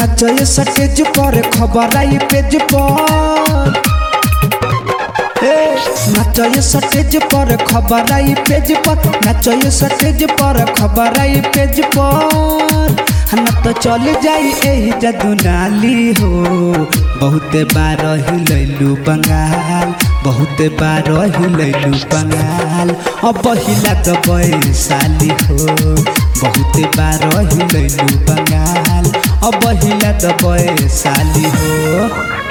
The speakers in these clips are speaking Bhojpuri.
नाचय सटेज पर खबर आई पेज पर ए, नाचय सटेज पर खबर आई पेज पर नाचय सटेज पर खबर आई पेज पर हम तो चल जाई एही जदू नाली हो बहुते बार हिलैलू बंगाल बहुते बार हिलैलू बंगाल अब हिला तो साली हो बहुते बार हिलैलू बंगाल अब हिला तो साली हो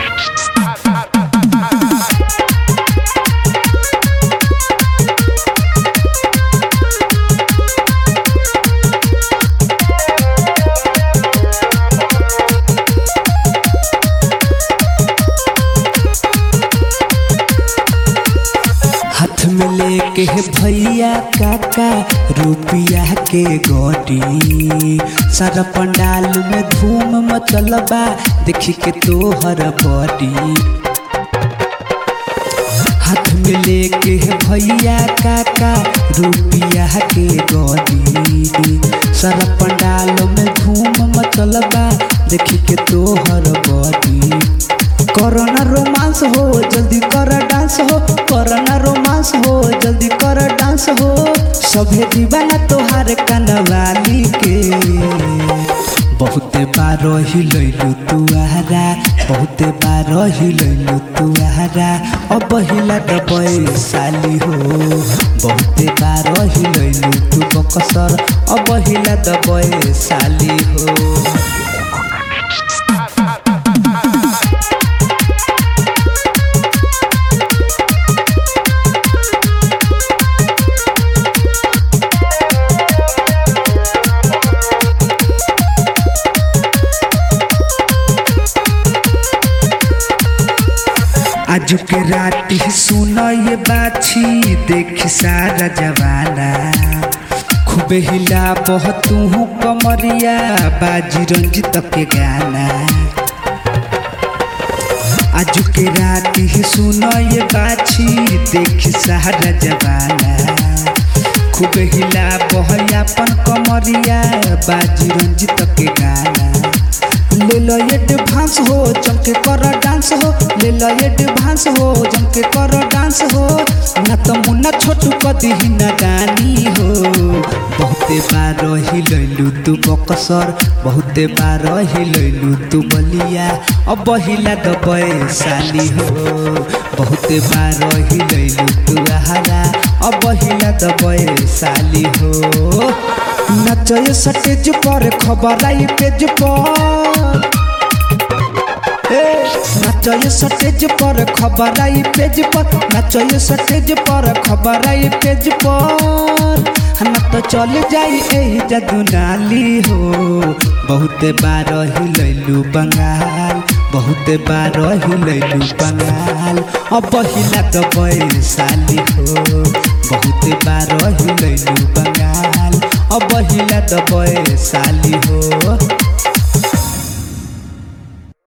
हाथ में लेके भैया काका रुपिया के गोटी सारा पंडाल में धूम मचल बा देखी के तोहर बॉडी हाथ में लेके भैया काका रुपिया के गोटी सारा पंडाल में धूम मचल बा देखी के तोहर बॉडी करना रोमांस हो जल्दी कर डांस हो करना रोमांस हो जल्दी कर डांस हो सभे दीवाना तोहार कनवाली के बहुते बार हिलैलू तुआरा बहुते बार हिलैलू तुआरा अब हिला दबे साली हो बहुते बार हिलैलू तू बकसर अब हिला दबे साली हो आज के राती सुन ये बाछी देख सारा जवाना खूबे हिला बहुत तू कमरिया बाजी रंजित के गाना आज के राती सुन ये बाछी देख सारा जवाना खूबे हिला बहयापन कमरिया बाजी रंजित के गाना ले लो एडवांस हो चमके कर डांस हो ले लो एडवांस हो चमके कर डांस हो ना तो मुन्ना छोटू कदी ही ना गानी हो बहुते बार हिलैलू तू बकसर बहुते बार हिलैलू तू बलिया अब हिला दबे साली हो बहुते बार हिलैलू तू आहारा अब हिला दबे साली हो नचय सटेज पर खबर आई पेज पर नाचय सटेज पर खबर आई पेज पर नाचय सटेज पर खबर आई पेज पर हम तो चल जाई एही जदू नाली हो बहुते बार हिलैलू बंगाल बहुते बार हिलैलू बंगाल अब हिला दबे साली हो बहुते बार हिलैलू बंगाल अब हिला दबे साली हो